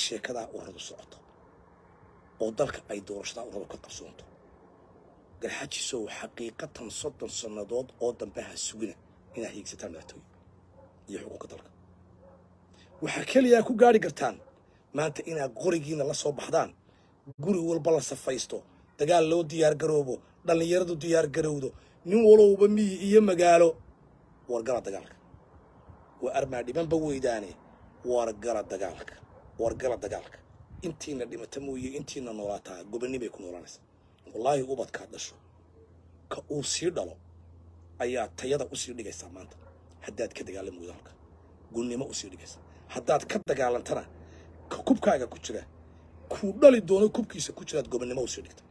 sheekadaa uradu socoto oo dalka ay doorashadaa uradu ka qarsoonto garxajisow xaqiiqatan soddon sannadood oo dambe ha sugina inaad hiigsataan madaxtooye iyo xuquuqka dalka waxaa keliyaa ku gaari kartaan maanta inaad qorigiina la soo baxdaan guri walba la safaysto dagaal loo diyaar garoobo dhallinyaradu diyaar garowdo nin walowba miyi iyo magaalo wargala dagaalka waa armaa dhibanba weydaane wargala dagaalka wargala dagaalka intiina dhimata mooye intiina noolaataa gobonnimay ku noolanaysa wallaahi ubadkaad dhasho ka uu sii dhalo ayaa tayada usii dhigaysaa maanta haddaad ka dagaalami weydo halka gunnimo usii dhigaysaa haddaad ka dagaalantana ka kubkaaga ku jira kuu dhali doono kubkiisa ku jiraad gobonnimo usii dhigta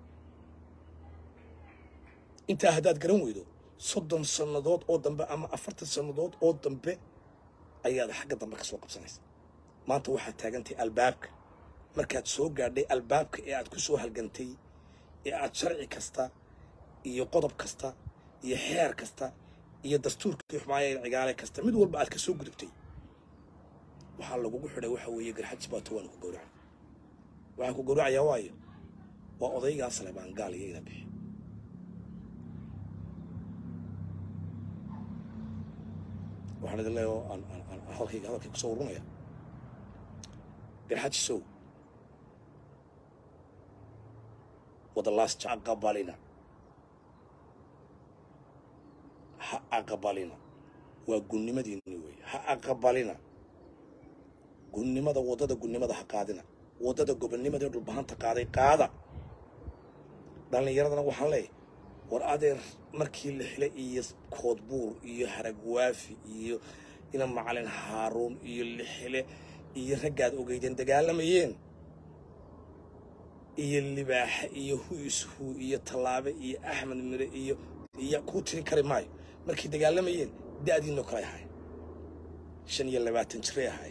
intaa haddaad garan weydo soddon sannadood oo dambe ama afartan sannadood oo dambe ayaad xagga dambe ka soo qabsanaysa maanta waxaad taagantahay albaabka markaad soo gaadhay albaabka ee aad ku soo halgantay ee aad sharci kasta iyo qodob kasta iyo xeer kasta iyo dastuurkii xumaaya cigaale kasta mid walba aad ka soo gudubtay waxaa lagugu xidhay waxa weeye garxajis baato waanu ku gowracan waxaan ku gowracayaa waayo waa odaygaa salebaan gaal iyo ina bixi waxaan idin leeyahay oo aan aan aan halkayga hadalkay kusoo urunaya garxajisow wadalaas aqabalina ha aqabalina waa gunnimadiinni weeye ha aqabalina gunnimada waddada gunnimada ha qaadina waddada gobonnimada dhulbahanta qaaday qaada dhallinyaradana waxaan leeyahay war adeer markii la xilay iyo koodbuur iyo haragwaafi iyo ina macalin haaruun iyo lixile iyo raggaad ogeydeen dagaalamayeen iyo libaaxe iyo huishu iyo tallaabe iyo axmed mire iyo iyo kuu tiri kari maayo markay dagaalamayeen da'diinoo kale ahay shan iyo labaatan jiray ahay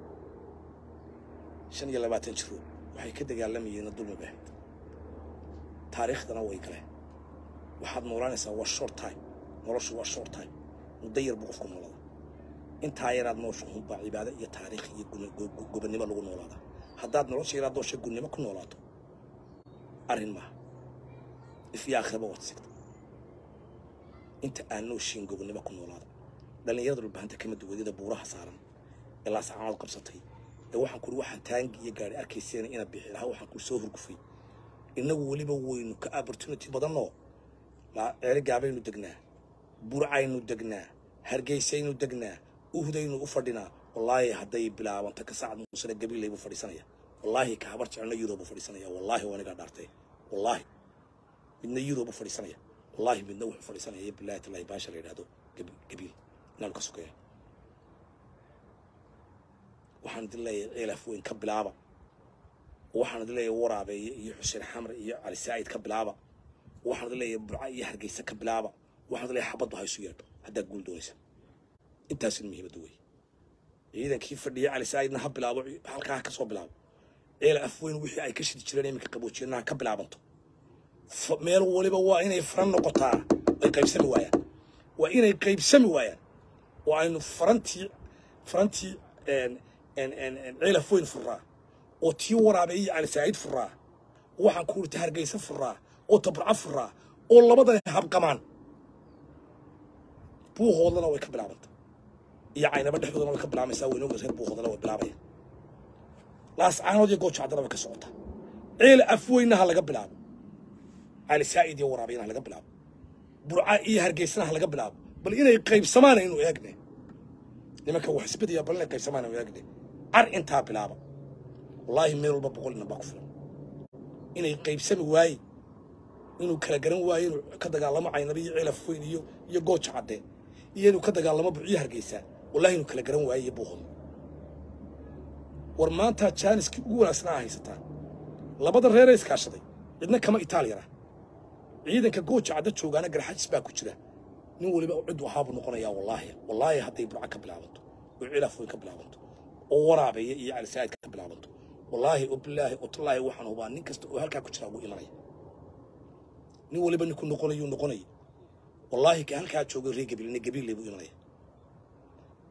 shan iyo labaatan jiro waxay ka dagaalamayeenna dulmi bay ahayd taariikhdana way galeen waxaad noolaanaysaa waa short time noloshu waa short time muddo yar buu qofku noolada intaa yaraad noosha hunbaa cibaado iyo taariikh iyo gobonnimo lagu noolaada haddaad nolosha yaraad noosha gunnimo ku noolaato arrin maaha ifyo aakhiraba waad sigta inta aan nooshiin gobonnimo ku noolaada dhallinyarada dhulbahanta kama duwadyada buuraha saaran ee laascaanood qabsatay ee waxaan kuri waxaan taangi iyo gaari arkayseena ina bixi lahaa waxaan kuri soo hurgufay innagu weliba weynu ka opportunity badanoo ceeri gaabaynu degnaa burcaynu degnaa hargeysaynu degnaa uhdaynu u fadhinaa wallaahi hadday bilaabanto ka saacad muusane gabiley buu fadhiisanaya wallaahi ka habar jecelna yurob buu fadhiisanaya wallaahi waa anigaa dhaartay wallaahi midna yurob buu fadhiisanaya wallaahi midna wuxuu fadhiisanaya bilahi tallahi baasha la yidhahdo gabiil inaanu ka sokeeya waxaan idin leeyahay ceelaf weyn ka bilaaba waxaan idin leeyahay waraabeeye iyo xuseen xamre iyo cali saa'id ka bilaaba waxaan idin leeyahay burca iyo hargeysa ka bilaaba waxaan idin leeyahay xabaddu ha isu yeedho haddaad guul doonaysa intaasina muhiimadda wey ciidankii fadhiya cali saa'idna ha bilaabo halkaa ha ka soo bilaabo ceel afweyn wixii ay ka shidi jireen iminka qaboojiyana ha ka bilaabanto meel waliba waa inay faran noqotaa ay qaybsami waayaan waa inay qaybsami waayaan oo aynu farantii farantii ceel afweyn furaa oo tii waraabe iyo cali saa'id furaa waxaan ku urta hargeysa furaa oo tabarca furaa oo labadan habqamaan buuhoodlana way ka bilaabanta iyo caynaba dhexdoodana way ka bilaabaysaa weynooga reer buuhoodlana way bilaabayaan laascaanood iyo goojacdana way ka socotaa ceel afweynna ha laga bilaabo cali saa'id iyo waraabayana ha laga bilaabo burca iyo hargeysana ha laga bilaabo bal inay qaybsamaan aynu eegne nimanka wax isbedaya bal inay qaybsamaan aynu eegne car intaa bilaaba wallaahi meel walba boqol inan baa ku filan inay qaybsami waaye inuu kala garan waayo inuu ka dagaalamo caynaba iyo ceel afweyn iyo iyo gooja cadde iyo inuu ka dagaalamo burciyo hargeysa wallahi inuu kala garan waayo iyo buuhood war maanta jaaniskii ugu wanaagsanaa haysataa labada reeree iskaashaday cidna kama itaaliyana ciidanka gooja cadda joogaana garxajis baa ku jira nin weliba cid waxaabuu noqonayaa wallaahi wallaahi hadday burca ka bilaabanto oo ceel afweyn ka bilaabanto oo waraabeeya iyo calisaa'id ka bilaabanto wallaahi oo bilaahi oo tallaahi waxaan hubaa nin kasta oo halkaa ku jira ugu imanaya nin waliba ninku noqonayuu noqonaya wallaahi ka halkaa joogay reer gabiilna gabiille buu imanaya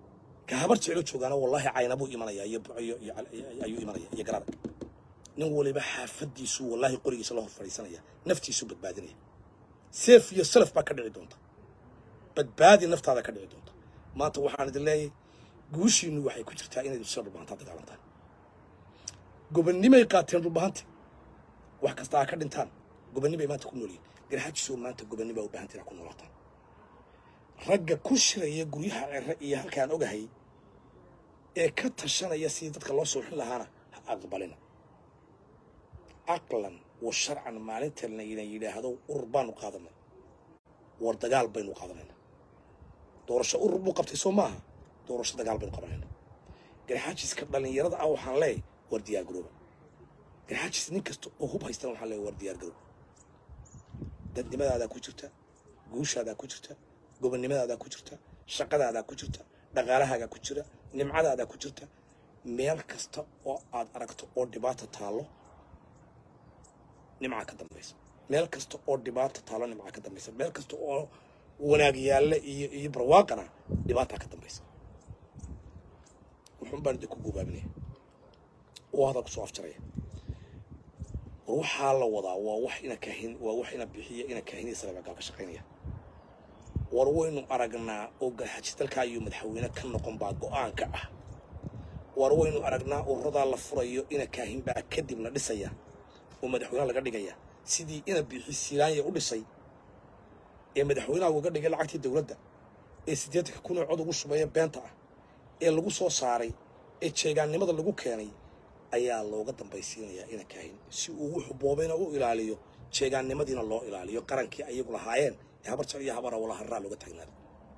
ka habar jeclo joogaana wallaahi caynabuu imanaya iyo iyo iyo ayuu imanaya iyo garada nin waliba xaafadiisu wallaahi qorigiisa la hor fadhiisanaya naftiisu badbaadinaya seef iyo salaf baa ka dhici doonta badbaadi naftaada ka dhici doonta maanta waxaan idin leeyahay guushiinu waxay ku jirtaa inayd sida dhulbahantaa dagaalantaan gobonnimay qaateen dhulbahanta wax kasta ha ka dhintaan gobonnimay maanta ku noolyihin garxajiisoo maanta gobonnima u baahantii inaa ku noolaataan ragga ku shiraya guryaha cere iyo halkaan ogahay ee ka tashanaya sidii dadka loo sooxin lahaana ha aqbalina caqlan wa sharcan maalinta layna yidhaahdo urur baanu qaadanay war dagaal baynu qaadanayna doorasho urur buu qabtay soo maaha doorasho dagaal baynu qabanayna garxaajiska dhallinyarada ah waxaan leeyahay war diyaar garooba garxaajis nin kasta oo hub haystana waxaan leeyahay war diyaar garoob dadnimadaadaa ku jirta guushaadaa ku jirta gobonnimadaada ku jirta shaqadaada ku jirta dhaqaalahaaga ku jira nimcadaada ku jirta meel kasta oo aad aragto oo dhibaata taallo nimcaa ka dambaysa meel kasta oo dhibaata taallo nimcaa ka dambaysa meel kasta oo wanaag yaalla iyo iyo barwaaqana dhibaataa ka dambaysa wuxuun baan idinku gobaabinaya oo hadal kusoo afjaraya war waxaa la wadaa waa wax ina kaahin waa wax ina bixiya ina kaahiniya saleebagaal ka shaqaynaya war waynu aragnaa oo garxajis dalkaa iyo madaxweyne ka noqon baa go-aanka ah war waynu aragnaa ururadaa la furayo ina kaahin baa kadibna dhisaya oo madaxweynaha laga dhigaya sidii ina bixi silaanya u dhisay ee madaxweynaha uga dhigay lacagtii dowladda ee siddeetanka kun oo cod ugu shubeeya beenta ah ee lagu soo saaray ee jeegaannimada lagu keenay ayaa looga dambaysiinayaa ina kaahin si uu wuxuu boobayna u ilaaliyo jeegaannimadiina loo ilaaliyo qarankii ayagu lahaayeen ee habar jar iyo habara wala harraa looga taagnaado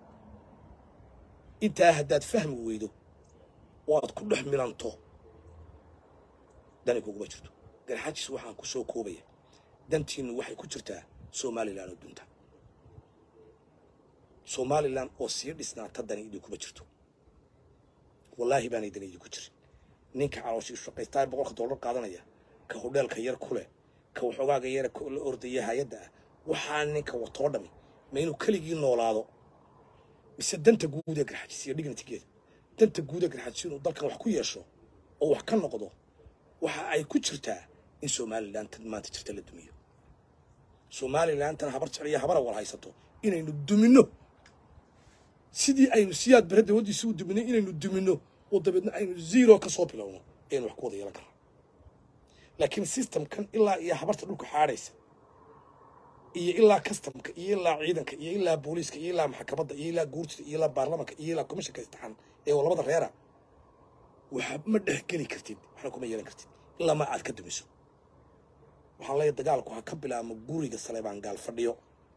intaa haddaad fahmi weydo oo aad ku dhex milanto dani kuguma jirto garxaajis waxaan ku soo koobaya dantiinnu waxay ku jirtaa somalilan oo dunta somalilan oo sii dhisnaata dani idinkuma jirto wallaahi baanay dani idinku jirin ninka calooshii shaqaystaa boqolka dollar qaadanaya ka hodheelka yar ku leh ka waxoogaaga yara la ordaya hay-adda ah waxaa ninka watoo dhami ma inuu keligii noolaado mise danta guud ee garxajis iyo dignitigeeda danta guud ee garxajis inuu dalkan wax ku yeesho oo wax ka noqdo waxa ay ku jirtaa in somalilan tan maanta jirta la dumiyo somalilan tan habar jecel iyo habara wal haysato inaynu duminno sidii aynu siyaad bare dawladdiisa u duminay inaynu duminno oo dabeedna aynu zero ka soo bilowno aynu wax ku wada yeelan karnaa laakiin systemkan ilaa iyo habarta dhulka xaadhaysa iyo ilaa customka iyo ilaa ciidanka iyo ilaa booliiska iyo ilaa maxkamadda iyo ilaa guurtida iyo ilaa baarlamanka iyo ilaa commissionka istixaan ee labada reera waxa ma dhex geli kartid waxna kuma yeelan kartid ilaa ma aad ka dumiso waxaan leeyahay dagaalku ha ka bilaabmo guriga saleebaan gaal fadhiyo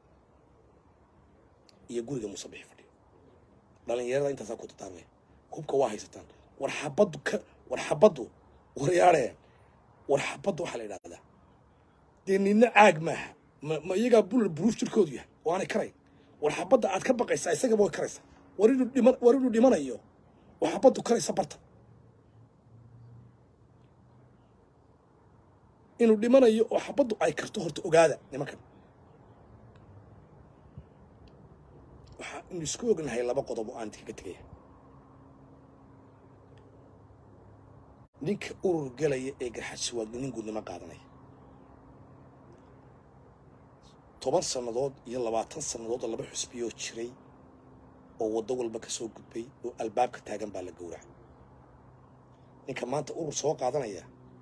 iyo guriga musabixi fadhiyo dhalinyarada intaasaa ku tataarmaya hubka waa haysataan war xabaddu ka war xabaddu waryaadheen war xabaddu waxaa la yidhahdaa dee nina caag maaha ma ma iyagaa bulal buruuf jirkoodu yahay oo aanay karayn war xabadda aad ka baqaysaa isagaba way karaysaa war inuu dhiman war inuu dhimanayo oo xabaddu karaysa barta inuu dhimanayo oo xabaddu ay karto horta ogaada nimankan waxaa inu isku ognahay laba qodob oo aan idinkaga tegaya ninka urur gelaya ee garxajsi waa nin guudnimo qaadanaya toban sannadood iyo labaatan sannadood oo laba xusbiyoo jiray oo waddo walba ka soo gudbay oo albaabka taagan baa la gowraca ninka maanta urur soo qaadanaya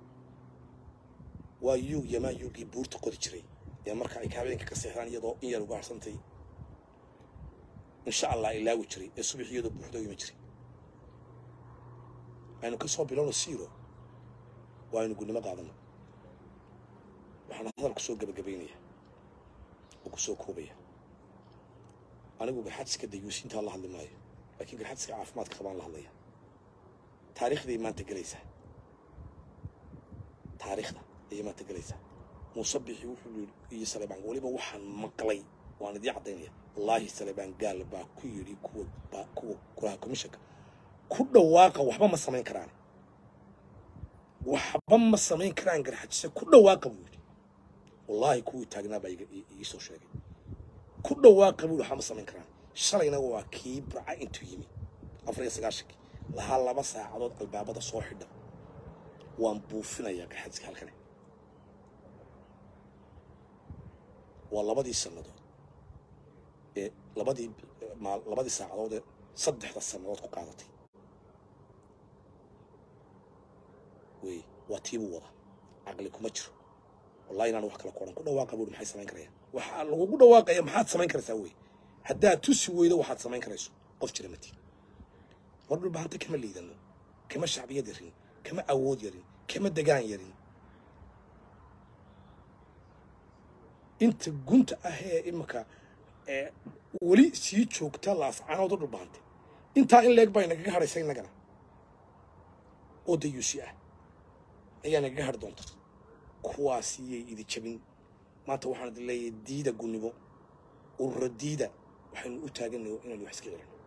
waa yuug yamaa yuugii buurta qodi jiray ee marka ay habeenka ka seexdaan iyadoo in yar uga harsantay insha allah ilaawi jiray ee subax iyadoo buuxda ima jiray aynu ka soo bilowno siiro waa aynu gudnimo qaadano waxaan hadal kusoo gebagabaynaya oo kusoo koobaya anigu garxadska dayuusintaa la hadli maayo laakiin garxadska caafimaadka qabaan la hadlaya taariikhday maanta gelaysaa taariikhda ayay maanta gelaysaa muuse bixi wuxuu yidhi iyo saleebaan weliba waxaan maqlay waan idii caddaynaya wallaahi saleebaan gaal baa ku yidhi kuwa baa kuwa golaha commissionka ku dhawaaqa waxba ma samayn karaan waxba ma samayn karaan garxajise ku dhawaaqa buu yidhi wallaahi kuwii taagnaa baa ii soo sheegay ku dhawaaqa buu yidhi waxba ma samayn karaan shalayna waa kii burca intuu yimi afar iyo sagaashankii lahaa laba saacadood albaabada soo xidha waan buufinayaa garxajiska halkani waa labadii sannadood ee labadii maal labadii saacadood ee saddexda sannadood ku qaadatay wey waa tiibuu wadaa caqli kuma jiro wallahi inaan wax kala koran ku dhawaaqa buuri maxay samayn karayaan waxaa lagugu dhawaaqaya maxaad samayn karaysaa wey haddaad tusi weydo waxaad samayn karayso qof jira matiin war dhulbahanta kama liidano kama shacbiyad yarin kama awood yarin kama degaan yarin inta gunta ah ee imika ee weli sii joogta laascaanooda dhulbahante intaa in leeg baa nagaga hadhaysa innagana oo dayuusi ah ayaa nagaga hadhi doonta kuwaasiyay idi jabin maanta waxaan idin leeyahay diida gunnimo urura diida waxaynu u taagannayo inaynu wax iska celino